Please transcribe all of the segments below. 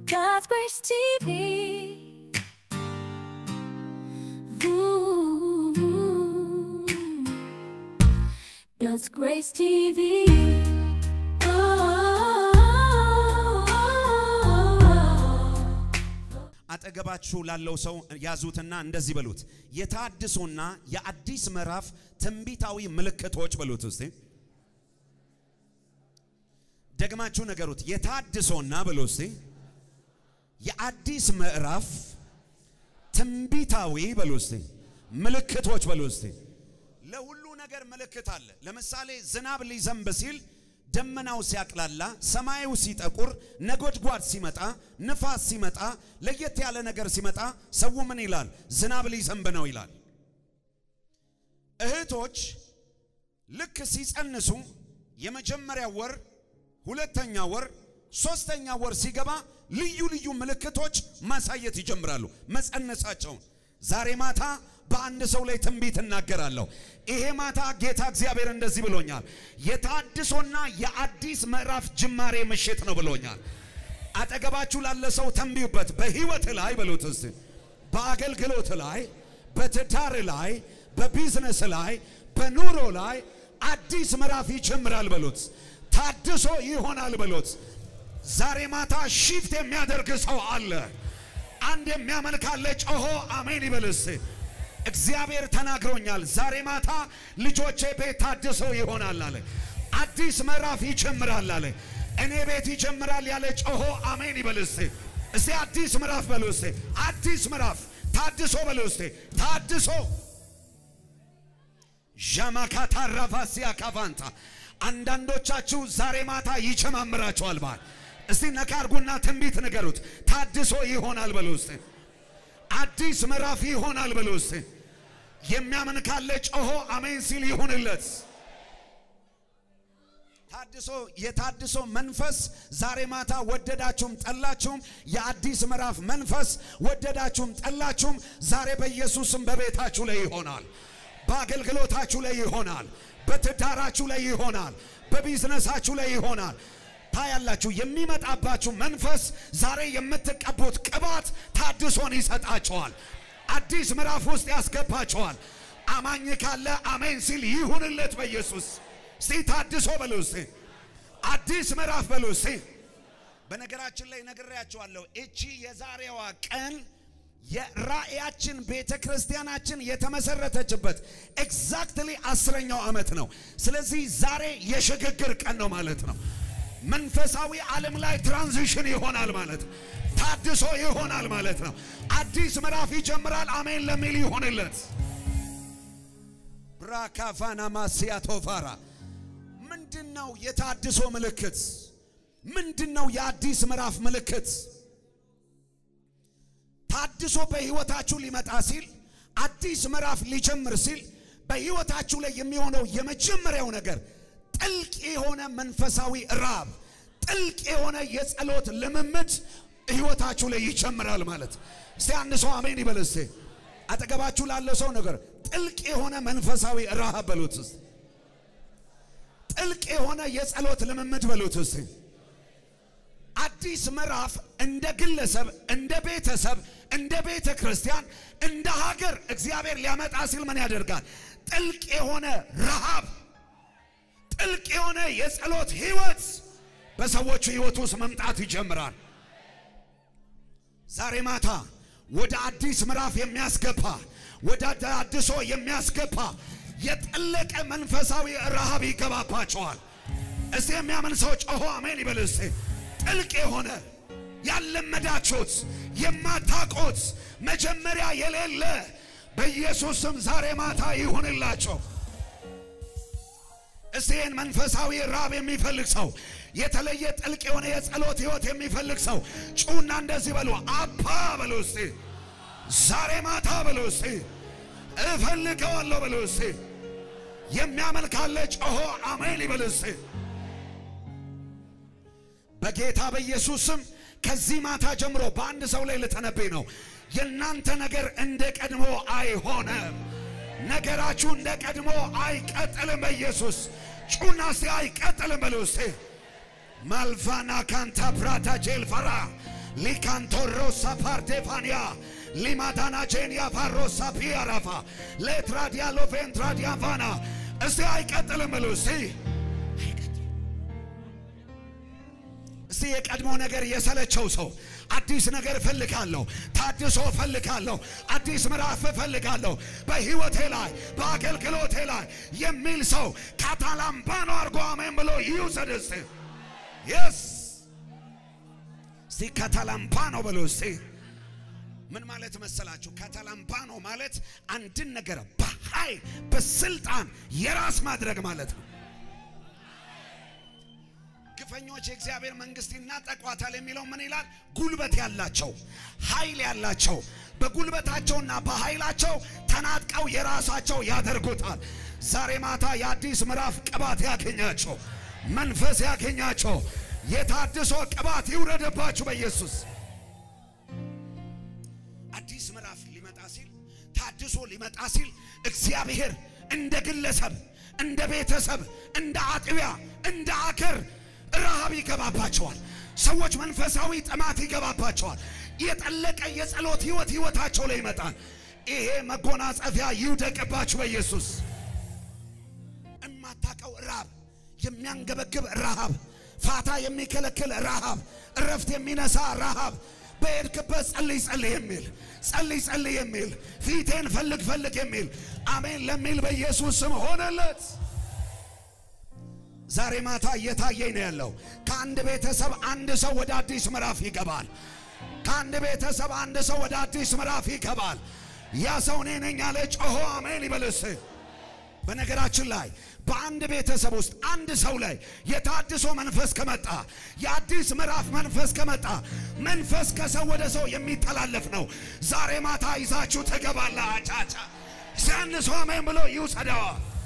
God's Grace TV. Ooh. God's Grace TV. Oh. አጠገባችሁ ላለው ሰው ያዙትና እንደዚህ በሉት፣ የታድሶና የአዲስ ምዕራፍ ትንቢታዊ ምልክቶች በሉት። እስቲ ደግማችሁ ነገሩት። የታድሶና በሉ እስቲ የአዲስ ምዕራፍ ትንቢታዊ በሉ እስቲ ምልክቶች በሉ እስቲ። ለሁሉ ነገር ምልክት አለ። ለምሳሌ ዝናብ ሊዘንብ ሲል ደመናው ሲያቅላላ፣ ሰማዩ ሲጠቁር፣ ነጎድጓድ ሲመጣ፣ ንፋስ ሲመጣ፣ ለየት ያለ ነገር ሲመጣ ሰው ምን ይላል? ዝናብ ሊዘንብ ነው ይላል። እህቶች ልክ ሲጸንሱ የመጀመሪያ ወር፣ ሁለተኛ ወር፣ ሶስተኛ ወር ሲገባ ልዩ ልዩ ምልክቶች ማሳየት ይጀምራሉ መጸነሳቸውን። ዛሬ ማታ በአንድ ሰው ላይ ትንቢት እናገራለሁ። ይሄ ማታ ጌታ እግዚአብሔር እንደዚህ ብሎኛል። የታድሶና የአዲስ ምዕራፍ ጅማሬ ምሽት ነው ብሎኛል። አጠገባችሁ ላለ ሰው ተንቢዩበት። በህይወት ላይ በሉት እስቲ፣ በአገልግሎት ላይ፣ በትዳር ላይ፣ በቢዝነስ ላይ፣ በኑሮ ላይ አዲስ ምዕራፍ ይጀምራል በሉት። ታድሶ ይሆናል በሉት። ዛሬ ማታ ሺፍት የሚያደርግ ሰው አለ። አንድ የሚያመልክ አለ። ጮሆ አሜን ይበልስ። እግዚአብሔር ተናግሮኛል። ዛሬ ማታ ልጆቼ ቤት ታድሰው ይሆናል አለ። አዲስ ምዕራፍ ይጀምራል አለ። እኔ ቤት ይጀምራል ያለ ጮሆ አሜን ይበልስ። እስቲ አዲስ ምዕራፍ በሉ እስቲ። አዲስ ምዕራፍ ታድሶ በሉ እስቲ። ታድሶ ዣማካታ ራፋሲያ ካቫንታ አንዳንዶቻችሁ ዛሬ ማታ ይጨማምራችኋል ባል እስቲ ነካ አርጉና ትንቢት ንገሩት። ታድሶ ይሆናል በሉ እስቲ። አዲስ ምዕራፍ ይሆናል በሉ እስቲ። የሚያምን ካለ ጮሆ አሜን ሲል ይሁንለት። ታድሶ የታድሶ መንፈስ ዛሬ ማታ ወደዳችሁም ጠላችሁም የአዲስ ምዕራፍ መንፈስ ወደዳችሁም ጠላችሁም ዛሬ በኢየሱስም በቤታችሁ ላይ ይሆናል። በአገልግሎታችሁ ላይ ይሆናል። በትዳራችሁ ላይ ይሆናል። በቢዝነሳችሁ ላይ ይሆናል። ታያላችሁ። የሚመጣባችሁ መንፈስ ዛሬ የምትቀቡት ቅባት ታድሶን ይሰጣቸዋል። አዲስ ምዕራፍ ውስጥ ያስገባቸዋል። አማኝ ካለ አሜን ሲል ይሁንለት በኢየሱስ እስቲ ታድሶ በሉ እስቲ አዲስ ምዕራፍ በሉ እስቲ። በነገራችን ላይ ነግሬያቸዋለሁ። እቺ የዛሬዋ ቀን የራእያችን ቤተ ክርስቲያናችን የተመሰረተችበት ኤግዛክትሊ አስረኛው ዓመት ነው። ስለዚህ ዛሬ የሽግግር ቀን ነው ማለት ነው። መንፈሳዊ ዓለም ላይ ትራንዚሽን ይሆናል ማለት ነው። ታድሶ ይሆናል ማለት ነው። አዲስ ምዕራፍ ይጀምራል። አሜን ለሚል ይሆንለት። ብራካፋና ማሲያቶፋራ ምንድን ነው የታድሶ ምልክት? ምንድን ነው የአዲስ ምዕራፍ ምልክት? ታድሶ በህይወታችሁ ሊመጣ ሲል አዲስ ምዕራፍ ሊጀምር ሲል በህይወታችሁ ላይ የሚሆነው የመጀመሪያው ነገር ጥልቅ የሆነ መንፈሳዊ ራብ፣ ጥልቅ የሆነ የጸሎት ልምምድ ህይወታችሁ ላይ ይጀምራል ማለት። እስቲ አንድ ሰው አሜን ይበል። እስቲ አጠገባችሁ ላለ ሰው ነገር ጥልቅ የሆነ መንፈሳዊ ረሃብ በሉት። እስቲ ጥልቅ የሆነ የጸሎት ልምምድ በሉት። እስቲ አዲስ ምዕራፍ እንደ ግለሰብ፣ እንደ ቤተሰብ፣ እንደ ቤተ ክርስቲያን፣ እንደ ሀገር እግዚአብሔር ሊያመጣ ሲል ምን ያደርጋል? ጥልቅ የሆነ ረሃብ ጥልቅ የሆነ የጸሎት ህይወት በሰዎቹ ህይወት ውስጥ መምጣት ይጀምራል። ዛሬ ማታ ወደ አዲስ ምዕራፍ የሚያስገባ ወደ አድሶ የሚያስገባ የጠለቀ መንፈሳዊ ረሃብ ይገባባቸዋል። እስቲ የሚያምን ሰው ጮሆ አሜን ይበል። እስቲ ጥልቅ የሆነ ያለመዳችሁት የማታውቁት መጀመሪያ የሌለ በኢየሱስ ስም ዛሬ ማታ ይሁንላቸው። እስቲ ይህን መንፈሳዊ ራብ የሚፈልግ ሰው የተለየ ጥልቅ የሆነ የጸሎት ህይወት የሚፈልግ ሰው ጩና እንደዚህ በሉ፣ አባ በሉ እስቲ፣ ዛሬ ማታ በሉ እስቲ፣ እፈልገዋለሁ በሉ እስቲ። የሚያመን ካለ ጮሆ አሜን ይበል እስቲ። በጌታ በኢየሱስ ስም ከዚህ ማታ ጀምሮ በአንድ ሰው ላይ ልተነብይ ነው። የእናንተ ነገር እንደ ቀድሞ አይሆንም። ነገራችሁ እንደ ቀድሞ አይቀጥልም። በኢየሱስ ጩና እስቲ አይቀጥልም በሉ እስቲ። ማልፋና ካንታ ፕራታ ጄልፈራ ሊካንቶሮሳ ፓርቴፋንያ ሊማዳና ጄንያ ፓሮሳ ፒያራፋ ሌትራዲያሎ ቬንትራዲያቫና እስቲ አይቀጥልም ብሉ እስቲ እስቲ የቀድሞ ነገር የሰለቸው ሰው አዲስ ነገር እፈልጋለሁ፣ ታድሶ እፈልጋለሁ፣ አዲስ ምዕራፍ እፈልጋለሁ በህይወቴ ላይ በአገልግሎቴ ላይ የሚል ሰው ካታላምባኖ አርጎ አሜን ብሎ ይውሰድ እስቲ። የስ እስቲ ካታላምባኖ ብሎ እስቲ ምን ማለት መሰላችሁ? ካታላምባኖ ማለት አንድን ነገር በኃይል በስልጣን የራስ ማድረግ ማለት ነው። ግፈኞች የእግዚአብሔር መንግስት ይናጠቋታል የሚለው ምን ይላል? ጉልበት ያላቸው ኃይል ያላቸው በጉልበታቸውና በኃይላቸው ተናጥቀው የራሳቸው ያደርጉታል። ዛሬ ማታ የአዲስ ምዕራፍ ቅባት ያገኛቸው፣ መንፈስ ያገኛቸው፣ የታድሶ ቅባት ይውረድባችሁ በኢየሱስ አዲስ ምዕራፍ ሊመጣ ሲል ታድሶ ሊመጣ ሲል እግዚአብሔር እንደ ግለሰብ፣ እንደ ቤተሰብ፣ እንደ አጥቢያ፣ እንደ አገር ረሃብ ይገባባቸዋል። ሰዎች መንፈሳዊ ጥማት ይገባባቸዋል። የጠለቀ የጸሎት ህይወት ህይወታቸው ላይ ይመጣል። ይሄ መጎናጸፊያ ይውደቅባችሁ በኢየሱስ እማታቀው ረሃብ፣ የሚያንገበግብ ረሃብ፣ ፋታ የሚከለክል ረሃብ፣ እረፍት የሚነሳ ረሃብ በሄድክበት ጸልይ ጸልይ የሚል ጸልይ ጸልይ የሚል ፊቴን ፈልግ ፈልግ የሚል አሜን ለሚል በኢየሱስ ስም ሆነለት። ዛሬ ማታ እየታየኝ ነው ያለው። ከአንድ ቤተሰብ አንድ ሰው ወደ አዲስ ምዕራፍ ይገባል። ከአንድ ቤተሰብ አንድ ሰው ወደ አዲስ ምዕራፍ ይገባል። ያ ሰው እኔ ነኝ ያለ ጮሆ አሜን ይበልስ። በነገራችን ላይ በአንድ ቤተሰብ ውስጥ አንድ ሰው ላይ የታድሶ መንፈስ ከመጣ የአዲስ ምዕራፍ መንፈስ ከመጣ መንፈስ ከሰው ወደ ሰው የሚተላለፍ ነው። ዛሬ ማታ ይዛችሁ ትገባላ። አቻቻ ሲያንሶ አሜን ብሎ ይውሰደዋ።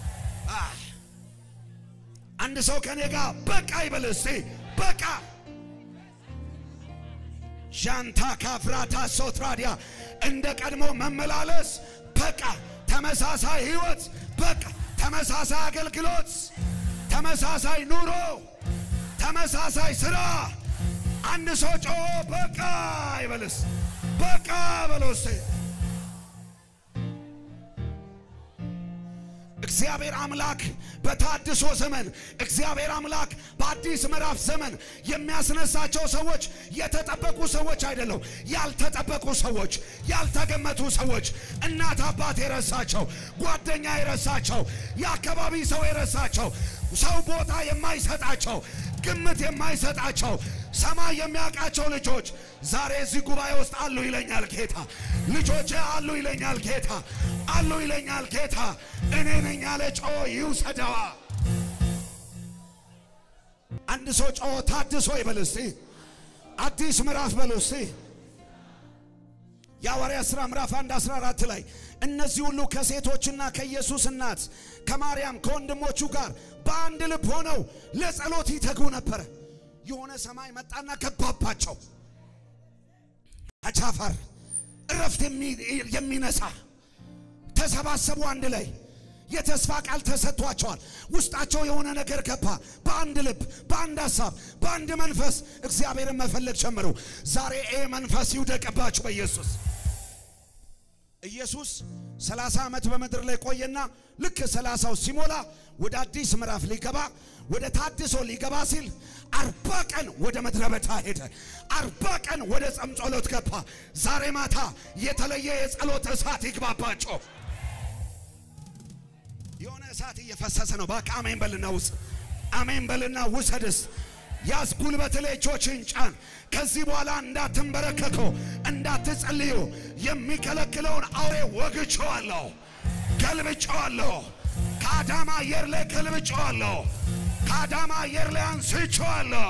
አንድ ሰው ከኔ ጋር በቃ ይበል እስቲ በቃ ዣንታ ካፍራታ ሶትራዲያ እንደ ቀድሞ መመላለስ በቃ ተመሳሳይ ህይወት በቃ ተመሳሳይ አገልግሎት ተመሳሳይ ኑሮ ተመሳሳይ ስራ አንድ ሰው ጮ በቃ ይበልስ በቃ በሎስ እግዚአብሔር አምላክ በታድሶ ዘመን እግዚአብሔር አምላክ በአዲስ ምዕራፍ ዘመን የሚያስነሳቸው ሰዎች የተጠበቁ ሰዎች አይደለም፣ ያልተጠበቁ ሰዎች፣ ያልተገመቱ ሰዎች፣ እናት አባት የረሳቸው፣ ጓደኛ የረሳቸው፣ የአካባቢ ሰው የረሳቸው፣ ሰው ቦታ የማይሰጣቸው፣ ግምት የማይሰጣቸው ሰማይ የሚያውቃቸው ልጆች ዛሬ እዚህ ጉባኤ ውስጥ አሉ ይለኛል ጌታ። ልጆቼ አሉ ይለኛል ጌታ። አሉ ይለኛል ጌታ። እኔ ነኝ ያለ ጮ ይውሰደዋ። አንድ ሰው ጮ ታድሶ ይበል እስቲ፣ አዲስ ምዕራፍ በሉ እስቲ። የሐዋርያት ሥራ ምዕራፍ 1 14 ላይ እነዚህ ሁሉ ከሴቶችና ከኢየሱስ እናት ከማርያም ከወንድሞቹ ጋር በአንድ ልብ ሆነው ለጸሎት ይተጉ ነበረ። የሆነ ሰማይ መጣና ገባባቸው። አቻፋር እረፍት የሚነሳ ተሰባሰቡ። አንድ ላይ የተስፋ ቃል ተሰጥቷቸዋል። ውስጣቸው የሆነ ነገር ገባ። በአንድ ልብ፣ በአንድ ሀሳብ፣ በአንድ መንፈስ እግዚአብሔርን መፈለግ ጀመሩ። ዛሬ ይሄ መንፈስ ይውደቅባችሁ በኢየሱስ ኢየሱስ ሰላሳ ዓመት በምድር ላይ ቆየና ልክ ሰላሳው ሲሞላ ወደ አዲስ ምዕራፍ ሊገባ ወደ ታድሶ ሊገባ ሲል አርባ ቀን ወደ ምድረ በዳ ሄደ። አርባ ቀን ወደ ጸም ጸሎት ገባ። ዛሬ ማታ የተለየ የጸሎት እሳት ይግባባቸው። የሆነ እሳት እየፈሰሰ ነው። በቃ አሜን በልና ውስጥ አሜን በልና ውሰድስ ያዝ ጉልበት ላይ እጆችን ጫን። ከዚህ በኋላ እንዳትንበረከከው እንዳትጸልዩ የሚከለክለውን አውሬ ወግቼዋለሁ፣ ገልብጬዋለሁ። ከአዳማ አየር ላይ ገልብጬዋለሁ። ከአዳማ አየር ላይ አንስቼዋለሁ።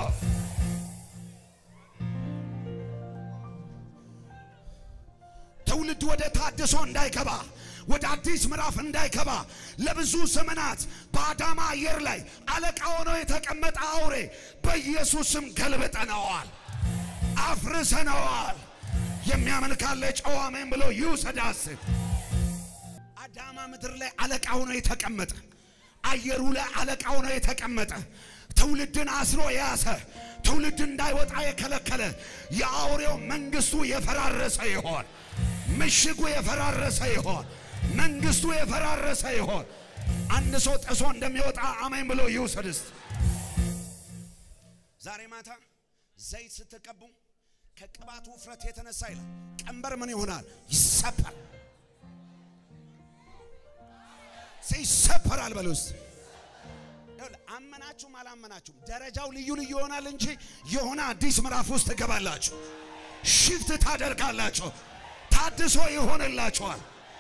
ትውልድ ወደ ታድሶ እንዳይገባ ወደ አዲስ ምዕራፍ እንዳይገባ ለብዙ ዘመናት በአዳማ አየር ላይ አለቃ ሆኖ የተቀመጠ አውሬ በኢየሱስም ገልብጠነዋል፣ አፍርሰነዋል። የሚያምን ካለ ጨዋ አሜን ብሎ ይውሰዳስ። አዳማ ምድር ላይ አለቃ ሆኖ የተቀመጠ አየሩ ላይ አለቃ ሆኖ የተቀመጠ ትውልድን አስሮ የያዘ ትውልድ እንዳይወጣ የከለከለ የአውሬው መንግስቱ የፈራረሰ ይሆን። ምሽጉ የፈራረሰ ይሆን። መንግስቱ የፈራረሰ ይሆን። አንድ ሰው ጥሶ እንደሚወጣ አሜን ብሎ ይውሰድ እስቲ። ዛሬ ማታ ዘይት ስትቀቡ ከቅባቱ ውፍረት የተነሳ ይላል ቀንበር ምን ይሆናል? ይሰበር ይሰበራል። በሉ እስቲ ይኸውልህ፣ አመናችሁም አላመናችሁም ደረጃው ልዩ ልዩ ይሆናል እንጂ የሆነ አዲስ ምዕራፍ ውስጥ ትገባላችሁ። ሽፍት ታደርጋላችሁ። ታድሶ ይሆንላችኋል።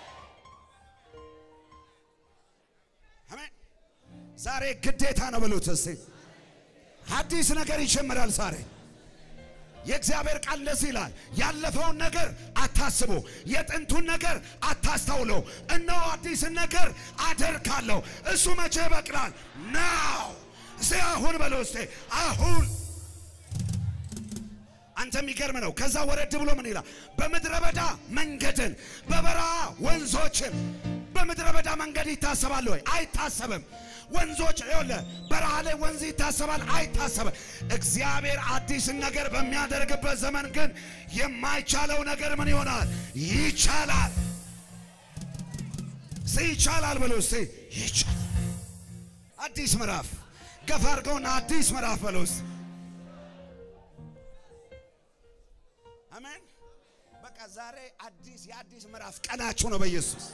አሜን። ዛሬ ግዴታ ነው ብሉት እስቲ። አዲስ ነገር ይጀምራል ዛሬ። የእግዚአብሔር ቃል እንደዚህ ይላል፣ ያለፈውን ነገር አታስቡ፣ የጥንቱን ነገር አታስተውለው። እነሆ አዲስን ነገር አደርጋለሁ። እሱ መቼ ይበቅላል? ናው እስቲ አሁን በለው እስቲ አሁን አንተ የሚገርም ነው። ከዛ ወረድ ብሎ ምን ይላል? በምድረ በዳ መንገድን በበረሃ ወንዞችን። በምድረ በዳ መንገድ ይታሰባል ወይ? አይታሰብም። ወንዞች ይኸውልህ፣ በረሃ ላይ ወንዝ ይታሰባል? አይታሰብም። እግዚአብሔር አዲስን ነገር በሚያደርግበት ዘመን ግን የማይቻለው ነገር ምን ይሆናል? ይቻላል። እስቲ ይቻላል ብሎ እስቲ ይቻላል። አዲስ ምዕራፍ ገፋ አድርገውና አዲስ ምዕራፍ በሎ እስቲ አሜን። በቃ ዛሬ አዲስ የአዲስ ምዕራፍ ቀናችሁ ነው በኢየሱስ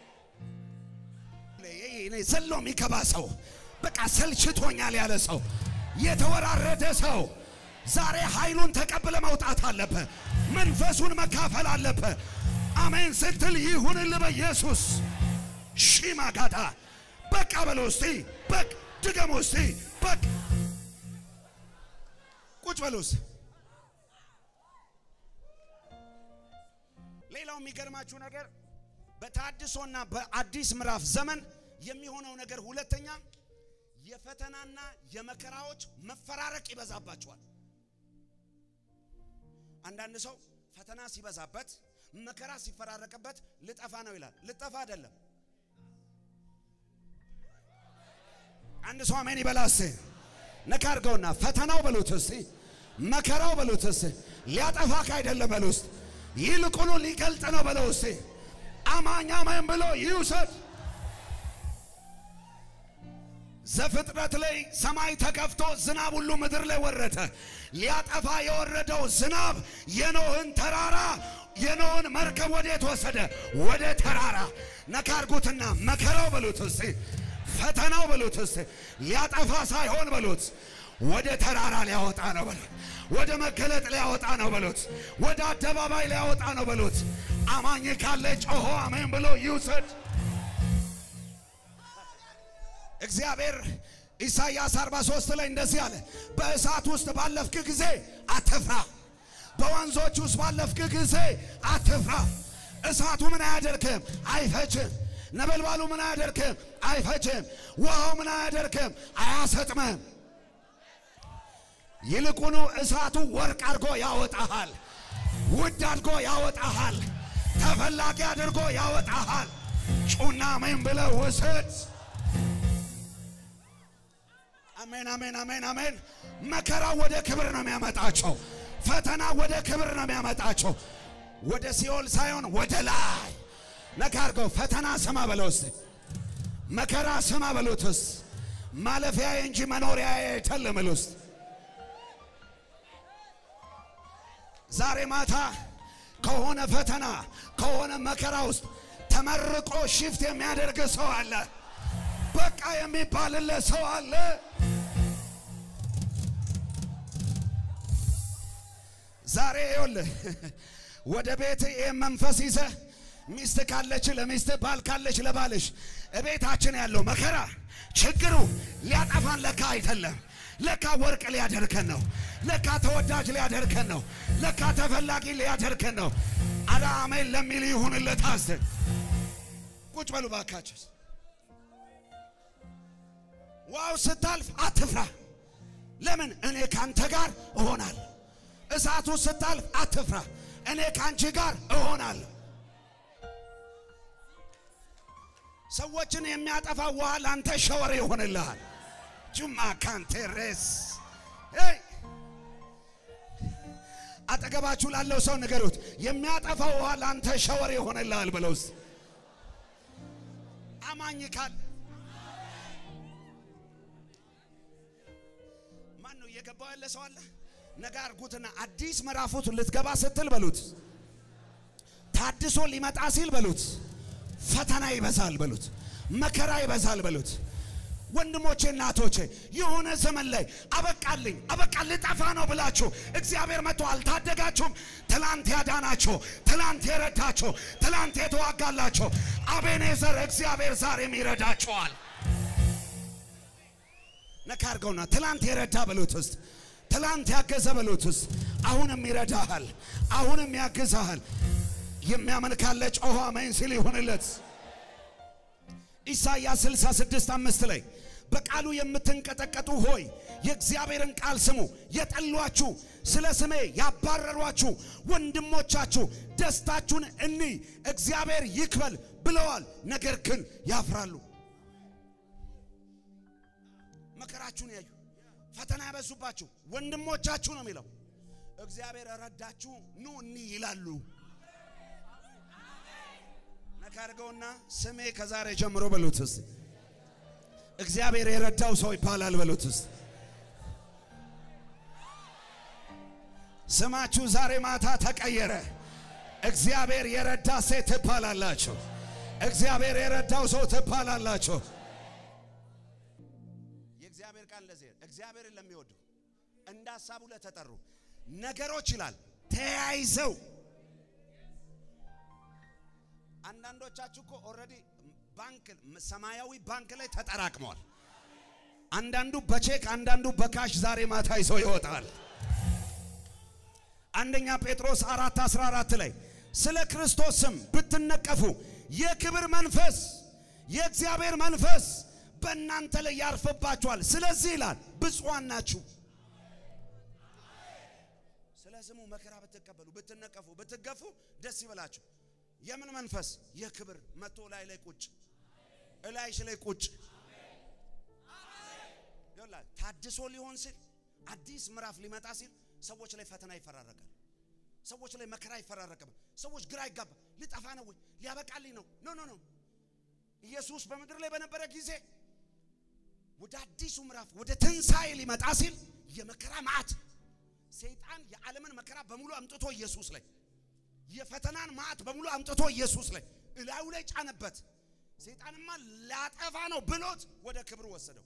እኔ ዘሎ የሚገባ ሰው በቃ ሰልችቶኛል ያለ ሰው የተወራረደ ሰው ዛሬ ኃይሉን ተቀብለ መውጣት አለበት። መንፈሱን መካፈል አለበት። አሜን ስትል ይሁንል በኢየሱስ ሺማጋታ በቃ በለው እስቲ በቅ ድገሞ እስቲ በቅ ቁጭ በሉስ። ሌላው የሚገርማችሁ ነገር በታድሶና በአዲስ ምዕራፍ ዘመን የሚሆነው ነገር ሁለተኛ የፈተናና የመከራዎች መፈራረቅ ይበዛባቸዋል። አንዳንድ ሰው ፈተና ሲበዛበት መከራ ሲፈራረቅበት ልጠፋ ነው ይላል። ልጠፋ አይደለም። አንድ ሰው አሜን ይበላ እስቲ ነካ አድርገውና ፈተናው በሉት እስቲ መከራው በሉት እስቲ ሊያጠፋክ አይደለም በሉ እስቲ ይልቁኑ ሊገልጥ ነው በለው እስቲ አማኝ አሜን ብሎ ይውሰድ። ዘፍጥረት ላይ ሰማይ ተከፍቶ ዝናብ ሁሉ ምድር ላይ ወረደ። ሊያጠፋ የወረደው ዝናብ የኖህን ተራራ የኖህን መርከብ ወዴት ወሰደ? ወደ ተራራ። ነካ አድርጉትና መከራው በሉት እስቲ ፈተናው በሉት እስቲ ሊያጠፋ ሳይሆን በሉት ወደ ተራራ ሊያወጣ ነው በሉት። ወደ መገለጥ ሊያወጣ ነው በሉት። ወደ አደባባይ ሊያወጣ ነው በሉት። አማኝ ካለ ጮሆ አሜን ብሎ ይውሰድ። እግዚአብሔር ኢሳይያስ 43 ላይ እንደዚህ አለ፣ በእሳት ውስጥ ባለፍክ ጊዜ አትፍራ፣ በወንዞች ውስጥ ባለፍክ ጊዜ አትፍራ። እሳቱ ምን አያደርክም? አይፈጅም። ነበልባሉ ምን አያደርክም? አይፈጅም። ውሃው ምን አያደርክም? አያሰጥምም። ይልቁኑ እሳቱ ወርቅ አድርጎ ያወጣሃል፣ ውድ አድርጎ ያወጣሃል፣ ተፈላጊ አድርጎ ያወጣሃል። ጩና አሜን ብለህ ውሰድ። አሜን አሜን አሜን አሜን። መከራ ወደ ክብር ነው የሚያመጣቸው። ፈተና ወደ ክብር ነው የሚያመጣቸው። ወደ ሲኦል ሳይሆን ወደ ላይ ነካ አድርገው። ፈተና ስማ በለው እስቲ፣ መከራ ስማ በሉትስ። ማለፊያ እንጂ መኖሪያ አይደለም በለው እስቲ። ዛሬ ማታ ከሆነ ፈተና ከሆነ መከራ ውስጥ ተመርቆ ሽፍት የሚያደርግ ሰው አለ። በቃ የሚባልለት ሰው አለ። ዛሬ ይኸውልህ ወደ ቤት ይህን መንፈስ ይዘህ ሚስት ካለች ለሚስት ባል ካለች ለባልሽ እቤታችን ያለው መከራ ችግሩ ሊያጠፋን ለካ አይደለም። ለካ ወርቅ ሊያደርከን ነው። ለካ ተወዳጅ ሊያደርከን ነው። ለካ ተፈላጊ ሊያደርከን ነው። አረ አሜን ለሚል ይሁንለት። አስን ቁጭ በሉ ባካችሁ። ዋው ስታልፍ አትፍራ። ለምን እኔ ካንተ ጋር እሆናለሁ። እሳቱ ስታልፍ አትፍራ፣ እኔ ካንቺ ጋር እሆናለሁ። ሰዎችን የሚያጠፋ ውሃ ላንተ ሸወር ይሆንልሃል። ጁማ ካንቴሬስ ሄይ! አጠገባችሁ ላለው ሰው ንገሩት፣ የሚያጠፋው ውሃ ለአንተ ሸወር ይሆንልሃል ብለው እስቲ። አማኝ ካል ማን ነው እየገባው ያለ ሰው አለ? ነገ አርጉትና አዲስ ምዕራፉት ልትገባ ስትል በሉት፣ ታድሶ ሊመጣ ሲል በሉት፣ ፈተና ይበዛል በሉት፣ መከራ ይበዛል በሉት። ወንድሞቼ እናቶቼ፣ የሆነ ዘመን ላይ አበቃልኝ አበቃ ልጠፋ ነው ብላችሁ እግዚአብሔር መጥቶ አልታደጋችሁም። ትላንት ያዳናችሁ፣ ትላንት የረዳችሁ፣ ትላንት የተዋጋላችሁ አቤኔዘር እግዚአብሔር ዛሬም ይረዳችኋል። ነካ አድርገውና ትላንት የረዳ በሉት ውስጥ ትላንት ያገዘ በሉት ውስጥ አሁንም ይረዳሃል፣ አሁንም ያግዛሃል። የሚያመልካለ ጮኸ አሜን ሲል ይሁንለት። ኢሳይያስ 66 አምስት ላይ በቃሉ የምትንቀጠቀጡ ሆይ የእግዚአብሔርን ቃል ስሙ። የጠሏችሁ ስለ ስሜ ያባረሯችሁ ወንድሞቻችሁ ደስታችሁን እኒ እግዚአብሔር ይክበል ብለዋል፣ ነገር ግን ያፍራሉ። መከራችሁን ያዩ ፈተና ያበዙባችሁ ወንድሞቻችሁ ነው የሚለው። እግዚአብሔር ረዳችሁ ኑ እኒ ይላሉ። ነካ አድርገውና ስሜ ከዛሬ ጀምሮ በሉት እስቲ እግዚአብሔር የረዳው ሰው ይባላል በሉት እስቲ። ስማችሁ ዛሬ ማታ ተቀየረ። እግዚአብሔር የረዳ ሴት ትባላላችሁ። እግዚአብሔር የረዳው ሰው ትባላላችሁ። የእግዚአብሔር ቃል ለዚህ እግዚአብሔርን ለሚወዱ እንደ ሀሳቡ ለተጠሩ ነገሮች ይላል ተያይዘው አንዳንዶቻችሁ እኮ ኦልሬዲ ባንክ ሰማያዊ ባንክ ላይ ተጠራቅመዋል። አንዳንዱ በቼክ አንዳንዱ በካሽ ዛሬ ማታ ይዞ ይወጣል። አንደኛ ጴጥሮስ አራት አስራ አራት ላይ ስለ ክርስቶስ ስም ብትነቀፉ የክብር መንፈስ የእግዚአብሔር መንፈስ በእናንተ ላይ ያርፍባችኋል። ስለዚህ ይላል ብፁዓን ናችሁ። ስለ ስሙ መከራ ብትቀበሉ፣ ብትነቀፉ፣ ብትገፉ ደስ ይበላችሁ። የምን መንፈስ? የክብር መጥቶ ላይ ላይ ቁጭ እላይሽ ላይ ቁጭ ይላ ታድሶ ሊሆን ሲል አዲስ ምዕራፍ ሊመጣ ሲል ሰዎች ላይ ፈተና ይፈራረቃል። ሰዎች ላይ መከራ ይፈራረቃል። ሰዎች ግራ ይጋባ። ሊጠፋ ነው ወይ ሊያበቃልኝ ነው? ኖ ኖ ኖ። ኢየሱስ በምድር ላይ በነበረ ጊዜ ወደ አዲሱ ምዕራፍ ወደ ትንሣኤ ሊመጣ ሲል የመከራ መዓት ሰይጣን የዓለምን መከራ በሙሉ አምጥቶ ኢየሱስ ላይ የፈተናን ማዕት በሙሉ አምጥቶ ኢየሱስ ላይ እላዩ ላይ ጫነበት። ሰይጣንማ ላጠፋ ነው ብሎት ወደ ክብር ወሰደው።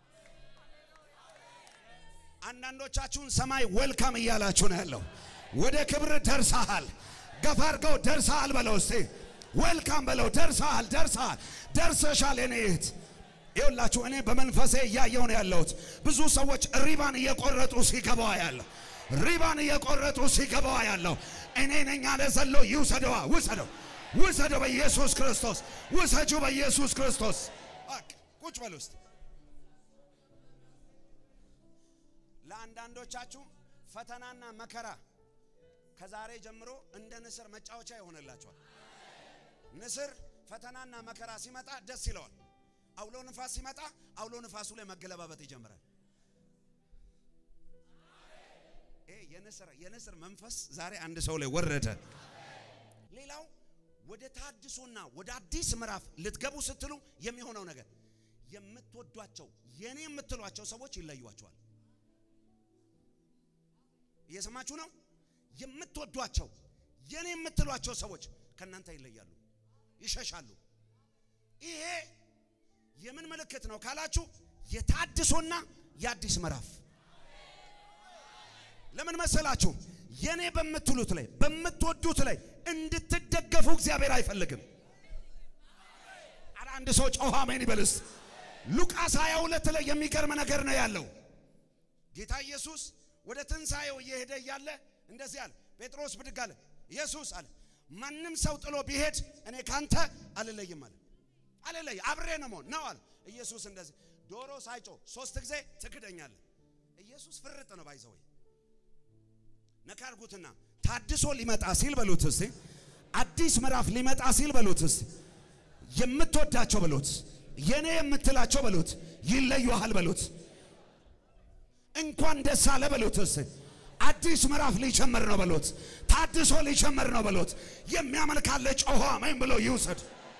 አንዳንዶቻችሁን ሰማይ ወልካም እያላችሁ ነው ያለው። ወደ ክብር ደርሰሃል። ገፋ አድርገው ደርሰሃል በለው እስቲ ወልካም በለው። ደርሰሃል፣ ደርሰሃል፣ ደርሰሻል የኔ እህት። ይኸውላችሁ እኔ በመንፈሴ እያየው ነው ያለሁት። ብዙ ሰዎች ሪባን እየቆረጡ ሲገባዋ ያለው ሪባን እየቆረጡ ሲገባዋ ያለው እኔ ነኝ አለ ዘሎ ይውሰደዋ፣ ውሰደው፣ ውሰደው በኢየሱስ ክርስቶስ፣ ውሰጁ በኢየሱስ ክርስቶስ። በቃ ቁጭ በል ውስጥ ለአንዳንዶቻችሁ ፈተናና መከራ ከዛሬ ጀምሮ እንደ ንስር መጫወቻ ይሆንላችኋል። ንስር ፈተናና መከራ ሲመጣ ደስ ይለዋል። አውሎ ንፋስ ሲመጣ አውሎ ንፋሱ ላይ መገለባበጥ ይጀምራል። ይሄ የንስር የንስር መንፈስ ዛሬ አንድ ሰው ላይ ወረደ። ሌላው ወደ ታድሶና ወደ አዲስ ምዕራፍ ልትገቡ ስትሉ የሚሆነው ነገር የምትወዷቸው የኔ የምትሏቸው ሰዎች ይለዩዋቸዋል። እየሰማችሁ ነው? የምትወዷቸው የኔ የምትሏቸው ሰዎች ከእናንተ ይለያሉ፣ ይሸሻሉ። ይሄ የምን ምልክት ነው ካላችሁ የታድሶና የአዲስ ምዕራፍ ለምን መሰላችሁ? የኔ በምትሉት ላይ በምትወዱት ላይ እንድትደገፉ እግዚአብሔር አይፈልግም። አረ አንድ ሰው ጮኸ አሜን ይበልስ። ሉቃስ 22 ላይ የሚገርም ነገር ነው ያለው። ጌታ ኢየሱስ ወደ ትንሣኤው እየሄደ እያለ እንደዚህ አለ። ጴጥሮስ ብድግ አለ። ኢየሱስ አለ ማንም ሰው ጥሎ ቢሄድ እኔ ካንተ አልለይም አለ። አልለይ አብሬ ነው መሆን ነው አለ። ኢየሱስ እንደዚህ ዶሮ ሳይጮ ሶስት ጊዜ ትክደኛለህ። ኢየሱስ ፍርጥ ነው ባይዘው ነካርጉትና ታድሶ ሊመጣ ሲል በሉት እስቲ አዲስ ምዕራፍ ሊመጣ ሲል በሉት እስቲ የምትወዳቸው በሉት የኔ የምትላቸው በሉት ይለዩሃል በሉት እንኳን ደስ አለ በሉት። እስኪ አዲስ ምዕራፍ ሊጀምር ነው በሉት። ታድሶ ሊጀምር ነው በሉት። የሚያመልካለ ጮሆ አሜን ብሎ ይውሰድ።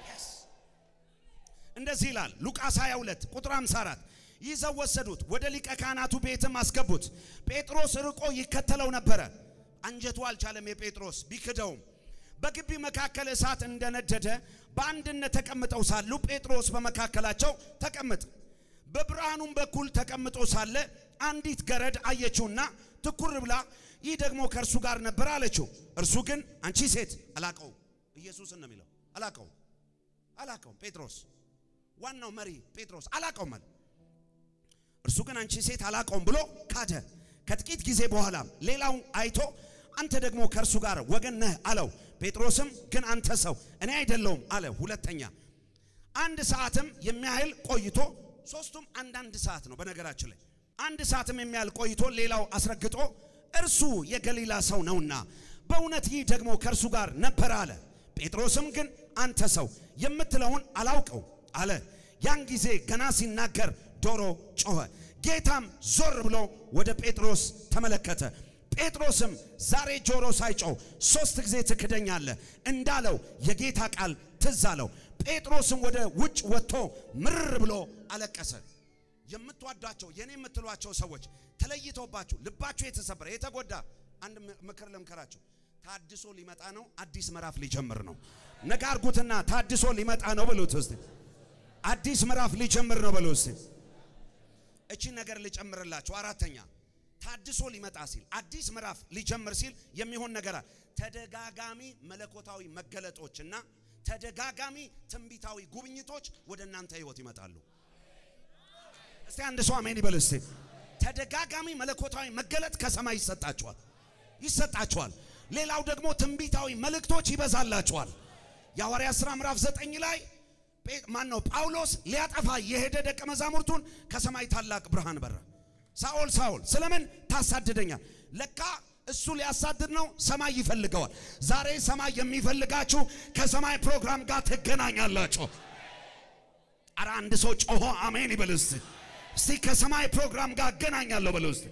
እንደዚህ ይላል ሉቃስ 22 ቁጥር 54 ይዘው ወሰዱት፣ ወደ ሊቀ ካህናቱ ቤትም አስገቡት። ጴጥሮስ ርቆ ይከተለው ነበረ። አንጀቱ አልቻለም የጴጥሮስ ቢክደውም። በግቢ መካከል እሳት እንደነደደ በአንድነት ተቀምጠው ሳሉ ጴጥሮስ በመካከላቸው ተቀምጥ በብርሃኑም በኩል ተቀምጦ ሳለ አንዲት ገረድ አየችውና ትኩር ብላ ይህ ደግሞ ከእርሱ ጋር ነበር አለችው። እርሱ ግን አንቺ ሴት አላቀው ኢየሱስን ነው የሚለው አላቀው አላቀውም ጴጥሮስ ዋናው መሪ ጴጥሮስ አላቀውም አለ። እርሱ ግን አንቺ ሴት አላቀውም ብሎ ካደ። ከጥቂት ጊዜ በኋላ ሌላው አይቶ አንተ ደግሞ ከእርሱ ጋር ወገን ነህ አለው። ጴጥሮስም ግን አንተ ሰው እኔ አይደለውም አለ። ሁለተኛ አንድ ሰዓትም የሚያህል ቆይቶ ሶስቱም አንዳንድ ሰዓት ነው በነገራችን ላይ አንድ ሰዓትም የሚያህል ቆይቶ ሌላው አስረግጦ እርሱ የገሊላ ሰው ነውና በእውነት ይህ ደግሞ ከእርሱ ጋር ነበረ አለ። ጴጥሮስም ግን አንተ ሰው የምትለውን አላውቀው አለ። ያን ጊዜ ገና ሲናገር ዶሮ ጮኸ። ጌታም ዞር ብሎ ወደ ጴጥሮስ ተመለከተ። ጴጥሮስም ዛሬ ጆሮ ሳይጮህ ሶስት ጊዜ ትክደኛለህ እንዳለው የጌታ ቃል ትዝ አለው። ጴጥሮስም ወደ ውጭ ወጥቶ ምርር ብሎ አለቀሰ። የምትወዷቸው የኔ የምትሏቸው ሰዎች ተለይተውባችሁ ልባችሁ የተሰበረ የተጎዳ አንድ ምክር ልምከራችሁ። ታድሶ ሊመጣ ነው። አዲስ ምዕራፍ ሊጀምር ነው። ነገ አርጉትና ታድሶ ሊመጣ ነው ብሉት እስቲ። አዲስ ምዕራፍ ሊጀምር ነው በሉ እስቲ። እቺ ነገር ልጨምርላችሁ። አራተኛ ታድሶ ሊመጣ ሲል አዲስ ምዕራፍ ሊጀምር ሲል የሚሆን ነገር አለ። ተደጋጋሚ መለኮታዊ መገለጦችና ተደጋጋሚ ትንቢታዊ ጉብኝቶች ወደ እናንተ ህይወት ይመጣሉ። እስቲ አንድ ሰው አሜን ይበል እስቲ። ተደጋጋሚ መለኮታዊ መገለጥ ከሰማይ ይሰጣችኋል ይሰጣችኋል። ሌላው ደግሞ ትንቢታዊ መልእክቶች ይበዛላችኋል። የሐዋርያት ሥራ ምዕራፍ ዘጠኝ ላይ ማን ነው ጳውሎስ ሊያጠፋ የሄደ ደቀ መዛሙርቱን ከሰማይ ታላቅ ብርሃን በራ። ሳኦል ሳኦል ስለምን ታሳድደኛል? ለካ እሱ ሊያሳድድ ነው። ሰማይ ይፈልገዋል። ዛሬ ሰማይ የሚፈልጋችሁ ከሰማይ ፕሮግራም ጋር ትገናኛላችሁ። አረ አንድ ሰው ጮሆ አሜን ይበል እስቲ። እስቲ ከሰማይ ፕሮግራም ጋር እገናኛለሁ በለው እስቲ።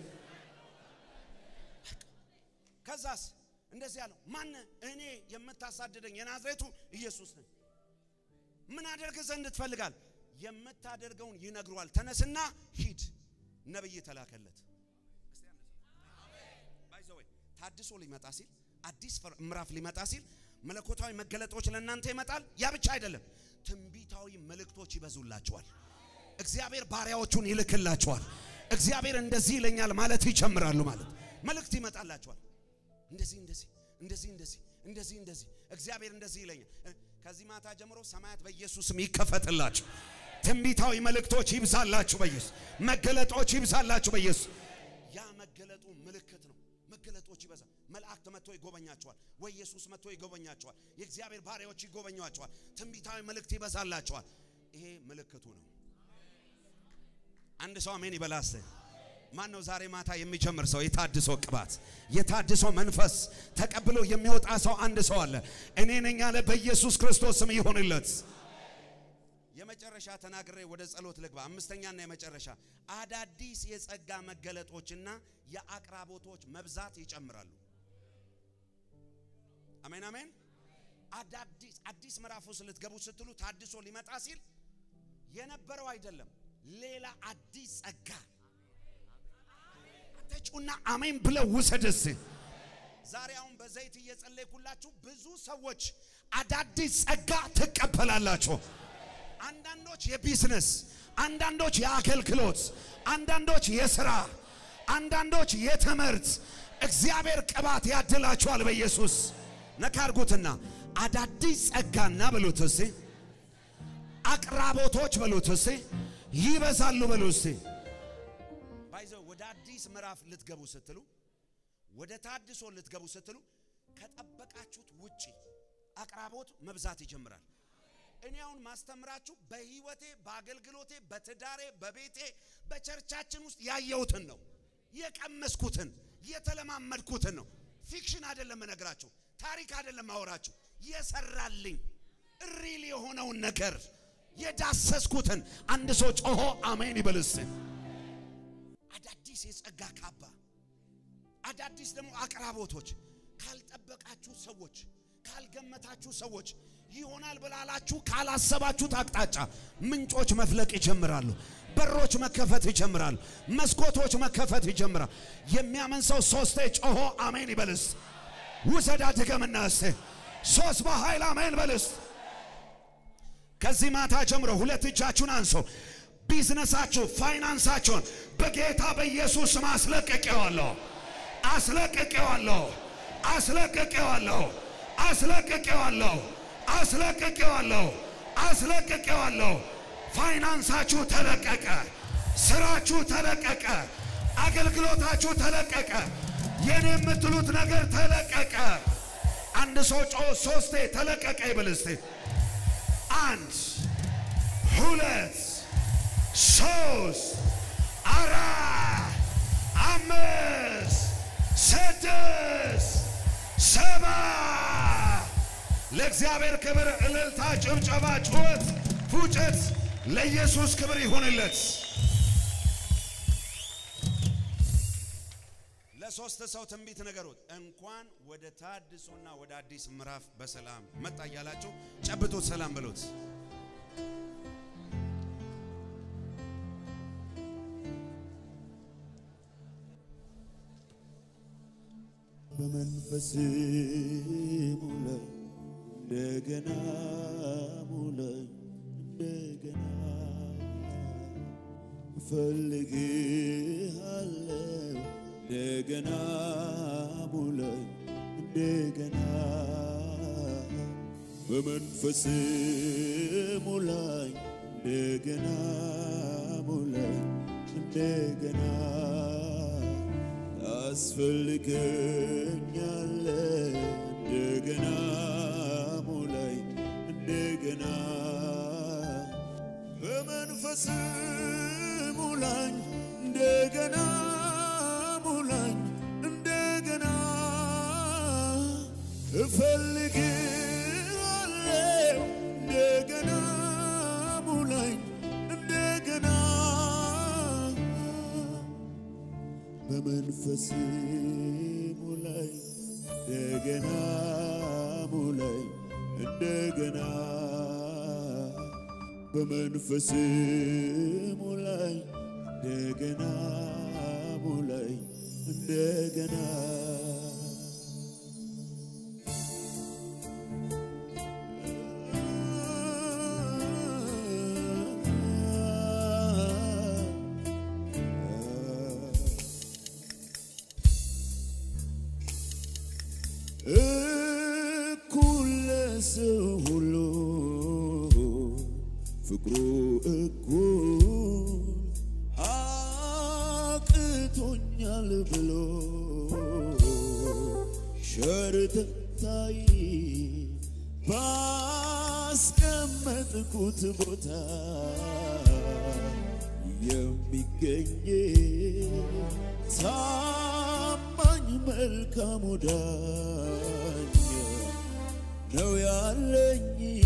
ከዛስ እንደዚህ ያለው ማን እኔ የምታሳድደኝ የናዝሬቱ ኢየሱስ ነኝ። ምን አደርግ ዘንድ ትፈልጋል? የምታደርገውን ይነግሯል። ተነስና ሂድ። ነብይ ተላከለት። ባይዘወይ ታድሶ ሊመጣ ሲል አዲስ ምዕራፍ ሊመጣ ሲል መለኮታዊ መገለጦች ለእናንተ ይመጣል። ያ ብቻ አይደለም፣ ትንቢታዊ መልእክቶች ይበዙላችኋል። እግዚአብሔር ባሪያዎቹን ይልክላችኋል። እግዚአብሔር እንደዚህ ይለኛል ማለት ይጀምራሉ። ማለት መልእክት ይመጣላችኋል። እንደዚህ እንደዚህ እንደዚህ እንደዚህ እንደዚህ እንደዚህ እግዚአብሔር እንደዚህ ይለኛል። ከዚህ ማታ ጀምሮ ሰማያት በኢየሱስም ይከፈትላችሁ። ትንቢታዊ መልእክቶች ይብዛላችሁ በኢየሱስ መገለጦች ይብዛላችሁ በኢየሱስ ያ መገለጡ ምልክት ነው። መገለጦች ይበዛ። መላእክት መጥቶ ይጎበኛቸዋል፣ ወይ ኢየሱስ መጥቶ ይጎበኛቸዋል። የእግዚአብሔር ባሪያዎች ይጎበኟቸዋል። ትንቢታዊ መልእክት ይበዛላቸዋል። ይሄ ምልክቱ ነው። አንድ ሰው አሜን ይበላስ። ማን ነው ዛሬ ማታ የሚጀምር ሰው የታድሶ ቅባት የታድሶ መንፈስ ተቀብሎ የሚወጣ ሰው አንድ ሰው አለ። እኔ ነኝ አለ። በኢየሱስ ክርስቶስ ስም ይሆንለት። የመጨረሻ ተናግሬ ወደ ጸሎት ልግባ። አምስተኛና የመጨረሻ አዳዲስ የጸጋ መገለጦችና የአቅራቦቶች መብዛት ይጨምራሉ። አሜን አሜን። አዳዲስ አዲስ ምዕራፍ ውስጥ ልትገቡ ስትሉ ታድሶ ሊመጣ ሲል የነበረው አይደለም፣ ሌላ አዲስ ጸጋ ተጩና አሜን ብለው ውሰደስ። ዛሬ አሁን በዘይት እየጸለይኩላችሁ ብዙ ሰዎች አዳዲስ ጸጋ ትቀበላላችሁ። አንዳንዶች የቢዝነስ፣ አንዳንዶች የአገልግሎት፣ አንዳንዶች የስራ፣ አንዳንዶች የትምህርት እግዚአብሔር ቅባት ያድላችኋል በኢየሱስ ነካርጉትና አዳዲስ ጸጋና በሉት እስቲ አቅራቦቶች በሉት እስቲ ይበዛሉ በሉ እስቲ ባይዘው ወደ አዲስ ምዕራፍ ልትገቡ ስትሉ ወደ ታድሶ ልትገቡ ስትሉ ከጠበቃችሁት ውጪ አቅራቦት መብዛት ይጀምራል። እኔ አሁን ማስተምራችሁ በህይወቴ፣ በአገልግሎቴ፣ በትዳሬ፣ በቤቴ፣ በቸርቻችን ውስጥ ያየሁትን ነው፣ የቀመስኩትን፣ የተለማመድኩትን ነው። ፊክሽን አይደለም እነግራችሁ፣ ታሪክ አይደለም ማወራችሁ፣ የሰራልኝ ሪል የሆነውን ነገር የዳሰስኩትን። አንድ ሰው ጮሆ አሜን ይበልስ። አዳዲስ የጸጋ ካባ፣ አዳዲስ ደግሞ አቅራቦቶች ካልጠበቃችሁ ሰዎች ካልገመታችሁ ሰዎች ይሆናል ብላላችሁ ካላሰባችሁት አቅጣጫ ምንጮች መፍለቅ ይጀምራሉ። በሮች መከፈት ይጀምራሉ። መስኮቶች መከፈት ይጀምራል። የሚያምን ሰው ሶስቴ ጮሆ አሜን ይበልስ። ውሰዳ ድገምና እስቴ ሶስት በኃይል አሜን በልስ። ከዚህ ማታ ጀምሮ ሁለት እጃችሁን አንሶ ቢዝነሳችሁ፣ ፋይናንሳችሁን በጌታ በኢየሱስ ስም አስለቅቄዋለሁ፣ አስለቅቄዋለሁ፣ አስለቅቄዋለሁ፣ አስለቅቄዋለሁ፣ አስለቅቄዋለሁ፣ አስለቅቄዋለሁ። ፋይናንሳችሁ ተለቀቀ፣ ስራችሁ ተለቀቀ፣ አገልግሎታችሁ ተለቀቀ፣ የኔ የምትሉት ነገር ተለቀቀ። አንድ ሰው ጮ ሶስቴ ተለቀቀ ይብል እስቲ። አንድ ሁለት ሶስት አራት አምስት ስድስት ሰባት ለእግዚአብሔር ክብር እልልታ፣ ጭብጨባ፣ ጩኸት፣ ፉጨት ለኢየሱስ ክብር ይሁንለት። ለሶስት ሰው ትንቢት ነገሩት። እንኳን ወደ ታድሶና ወደ አዲስ ምዕራፍ በሰላም መጣ እያላችሁ ጨብጡት፣ ሰላም ብሉት። በመንፈስ ሙላይ እንደገና ሙላይ እንደገና እፈልግሃለሁ እንደገና ሙላይ እንደገና በመንፈስ ሙላይ እንደገና ሙላይ እንደገና ታስፈልገኛለ እንደገና ሙላይ እንደገና በመንፈስ ሙላኝ እንደገና ሙላኝ እንደገና እፈልግሃለሁ እንደገና ሙላኝ እንደገና በመንፈስ ሙላይ እንደገና ሙላይ እንደገና በመንፈስ ሙላይ እንደገና ሙላይ እንደገና እኩል ለሰው ሁሉ ፍቅሩ እኩል አቅቶኛል ብሎ ሸርተታይ ባስቀመጥኩት ቦታ የሚገኝ ታማኝ መልካም ወዳጅ ነው ያለኝ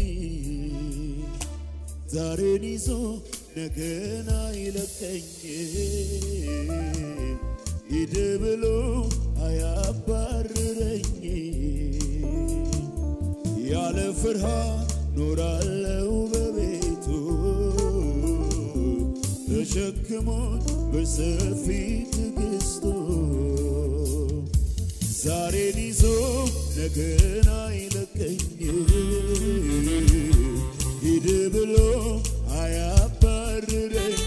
ዛሬን ይዞ ነገን አይለቀኝ ሂድ ብሎ አያባርረኝ ያለ ፍርሃት ኖራለው በቤቱ ተሸክሞኝ በሰፊ ትዕግስቱ ዛሬን ይዞ ነገን አይለቀኝ ሂድ ብሎ አያባርረኝ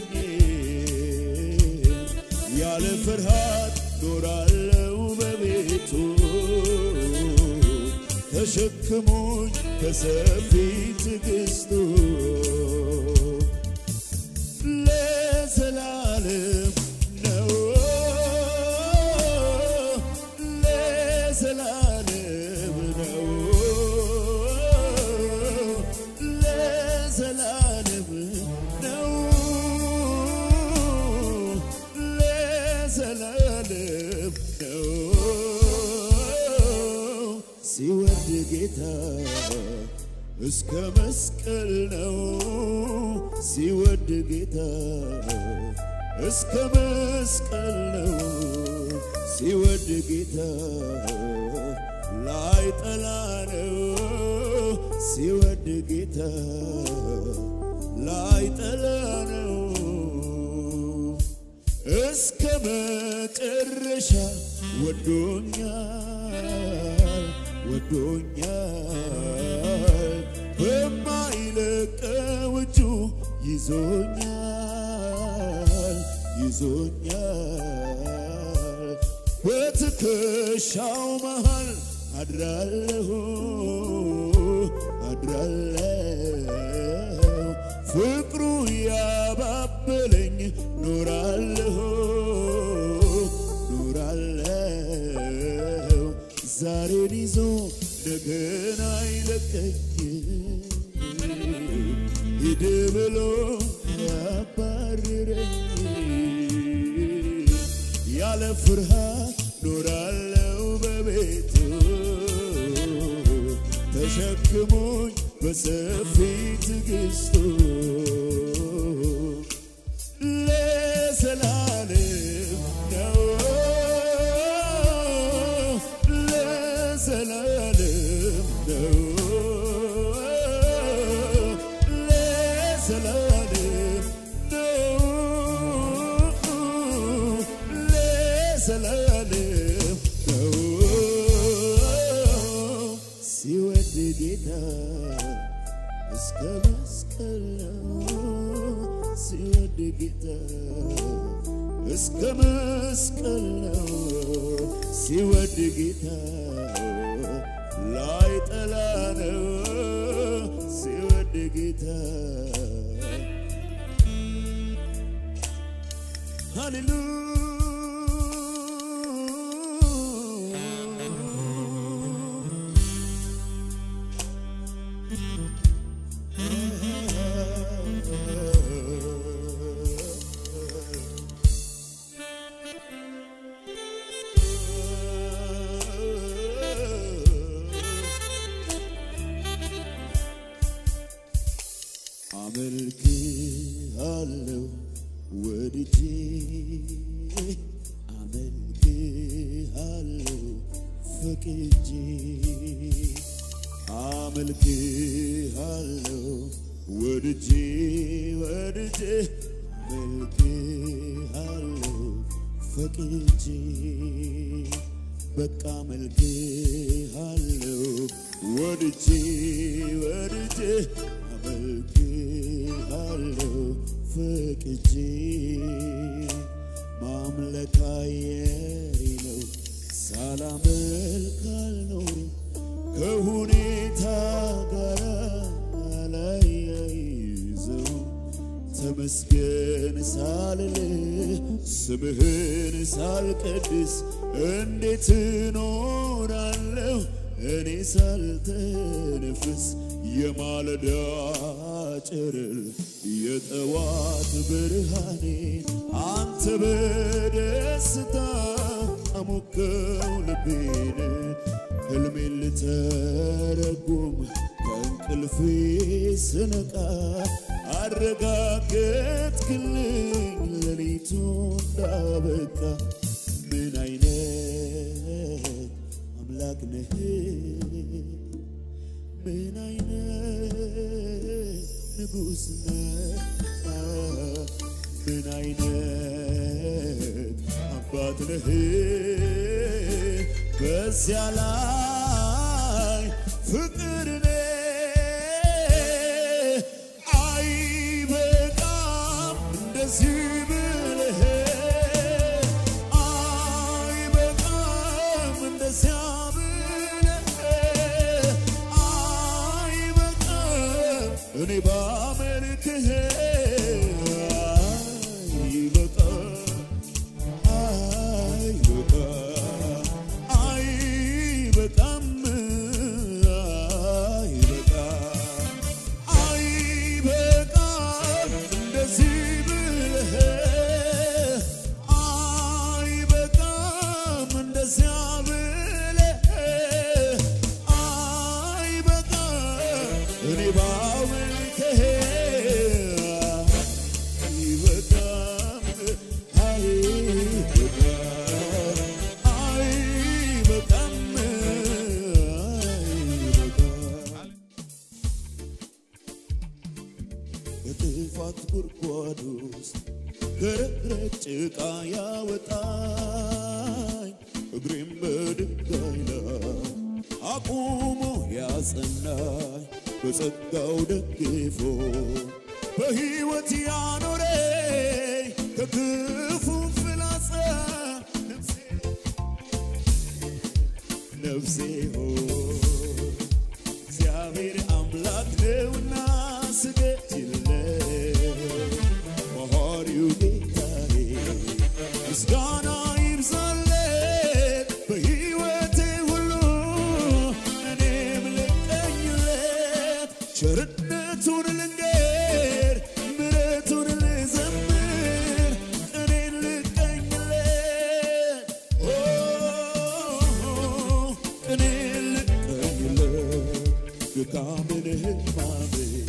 ያለ ፍርሃት ኖራለው በቤቱ ተሸክሞኝ በሰፊ ትዕግስቱ ለዘላለም ነው ለዘላለም ነው ለዘላለም ነው ለዘላለም ነው ሲወርድ ጌታ እስከ መስቀል ነው ሲወድ ጌታ እስከ መስቀል ነው ሲወድ ጌታ ላይ ጠላ ነው ሲወድ ጌታ ላይ ጠላ ነው እስከ መጨረሻ ወዶኛል ወዶኛል በማይለቀው እጁ ይዞኛል ይዞኛል በትከሻው መሃል አድራለሁ አድራለሁ ፍቅሩ ያባበለኝ ኖራለሁ ኖራለሁ ዛሬን ይዞ ነገን አይለቀኝ ሂድ ብሎ ያባርረኝ ያለ ፍርሃት ኖራለው በቤቱ ተሸክሞኝ በሰፊ ትዕግስቱ ለዘላለም ነው ለዘላለም ነው ለዘላለም ነው ለዘላለም ነው ሲወድ ጌታ እስከ መስቀል ነው ሲወድ ጌታ እስከ መስቀል ነው ሲወድ ጌታ ላይ ጠላ ነው ሲወድ ጌታ ሃሌሉያ አመልክ አለው ወድጄ አመልክ አለው ፈቅጄ አመልክ አለው ወድጄ ወድጄ አመልክ አለው ፈቅጄ በቃ መልክ አለው ወድጄ ወድጄ አመልክ አለው ፈቅጄ ማምለክ አየሪ ነው ሳላመልክ አልኖርም ከሁኔታ ጋር አላያይዘው ተመስገን ሳልል ስምህን ሳልቀድስ እንዴት እኖራለሁ እኔ ሳልተነፍስ የማለዳ ጨረር የጠዋት ብርሃኔ አንተ በደስታ አሞከው ልቤን ሕልሜን ልተረጉም ከእንቅልፌ ስነቃ አረጋገጥክልኝ ሌሊቱ እንዳበቃ ምን አይነት አምላክ ነህ ምን አይነት ንጉሥ ነህ ምን አይነት አባት ነህ በዚያ ላይ ፍቅር ነህ አይበቃም እንደዚህ ብለህ አይበቃም እንደዚያ ብለህ አይበቃም እኔ ባመልክህ አይበቃም አይበቃም አይበቃም ከጥፋት ጉድጓድ ውስጥ ከረግረግ ጭቃ ያወጣኝ እግሬም በድንጋይ ላይ አቁሞ ያጸናኝ በጸጋው ደግፎ በሕይወት ያኖረኝ ከክፉ ፍላጻ ነፍሴ ነፍሴ ሆይ እግዚአብሔር አምላክ ነውና ስገድለት መሐሪው ጌታዬ ምስጋና ይብዛለት በሕይወቴ ሁሉ እኔም ልቀኝለት ቸርነቱን ልንገር ምሕረቱን ልዘምር እኔን ልቀኝለት ኦ እኔን ልቀኝለት ድካምን ሕማሜን